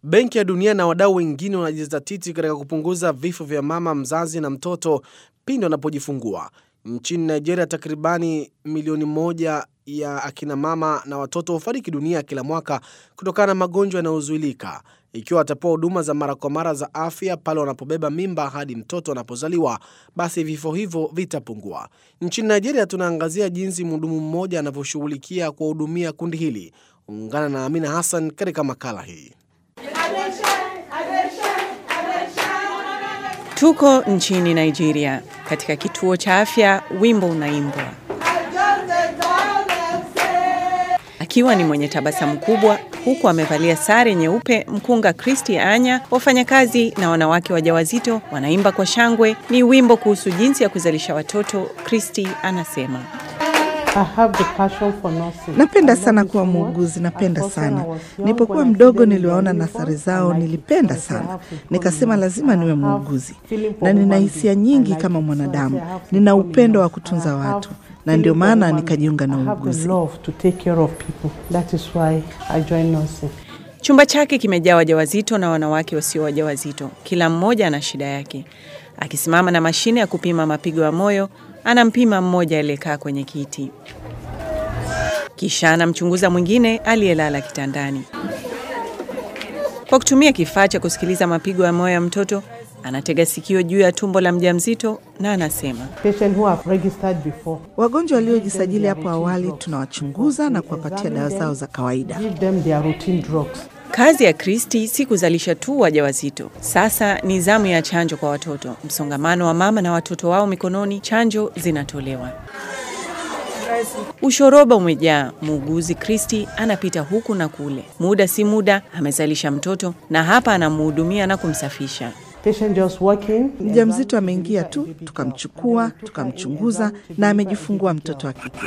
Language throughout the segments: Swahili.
Benki ya Dunia na wadau wengine wanajizatiti katika kupunguza vifo vya mama mzazi na mtoto pindi wanapojifungua. Nchini Nigeria, takribani milioni moja ya akina mama na watoto hufariki dunia kila mwaka kutokana na magonjwa yanayozuilika. Ikiwa watapewa huduma za mara kwa mara za afya pale wanapobeba mimba hadi mtoto anapozaliwa, basi vifo hivyo vitapungua. Nchini Nigeria, tunaangazia jinsi mhudumu mmoja anavyoshughulikia kuwahudumia kundi hili. Ungana na Amina Hassan katika makala hii. Tuko nchini Nigeria katika kituo cha afya, wimbo unaimbwa akiwa ni mwenye tabasamu kubwa, huku amevalia sare nyeupe. Mkunga Christy Anya, wafanyakazi na wanawake wajawazito wanaimba kwa shangwe. Ni wimbo kuhusu jinsi ya kuzalisha watoto. Christy anasema Napenda sana kuwa muuguzi, napenda sana. Nilipokuwa mdogo niliwaona nasari zao, nilipenda sana, nikasema lazima niwe muuguzi, na nina hisia nyingi kama mwanadamu. Nina upendo wa kutunza watu, na ndio maana nikajiunga na uuguzi. Chumba chake kimejaa wajawazito na wanawake wasio wajawazito. Kila mmoja ana shida yake. Akisimama na mashine ya kupima mapigo ya moyo, anampima mmoja aliyekaa kwenye kiti, kisha anamchunguza mwingine aliyelala kitandani. Kwa kutumia kifaa cha kusikiliza mapigo ya moyo ya mtoto, anatega sikio juu ya tumbo la mjamzito na anasema, Wagonjwa waliojisajili hapo awali tunawachunguza na kuwapatia dawa zao za kawaida. Kazi ya Kristi si kuzalisha tu wajawazito. Sasa ni zamu ya chanjo kwa watoto. Msongamano wa mama na watoto wao mikononi, chanjo zinatolewa. Ushoroba umejaa. Muuguzi Kristi anapita huku na kule, muda si muda amezalisha mtoto na hapa anamhudumia na kumsafisha. Mjamzito ameingia tu, tukamchukua tukamchunguza, na amejifungua mtoto wa kike.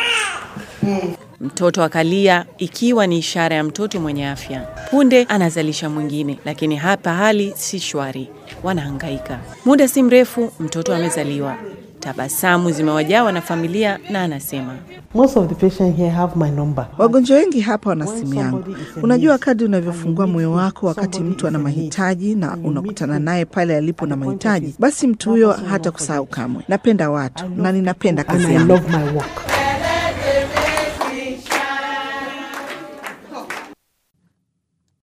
Mtoto akalia, ikiwa ni ishara ya mtoto mwenye afya. Punde anazalisha mwingine, lakini hapa hali si shwari, wanahangaika. Muda si mrefu mtoto amezaliwa. Tabasamu zimewajawa na familia, na anasema Wagonjwa wengi hapa wana simu yangu. Unajua, kadri unavyofungua moyo wako wakati mtu ana mahitaji na unakutana naye pale alipo na mahitaji, basi mtu huyo hata kusahau kamwe. Napenda watu na ninapenda kazi yangu.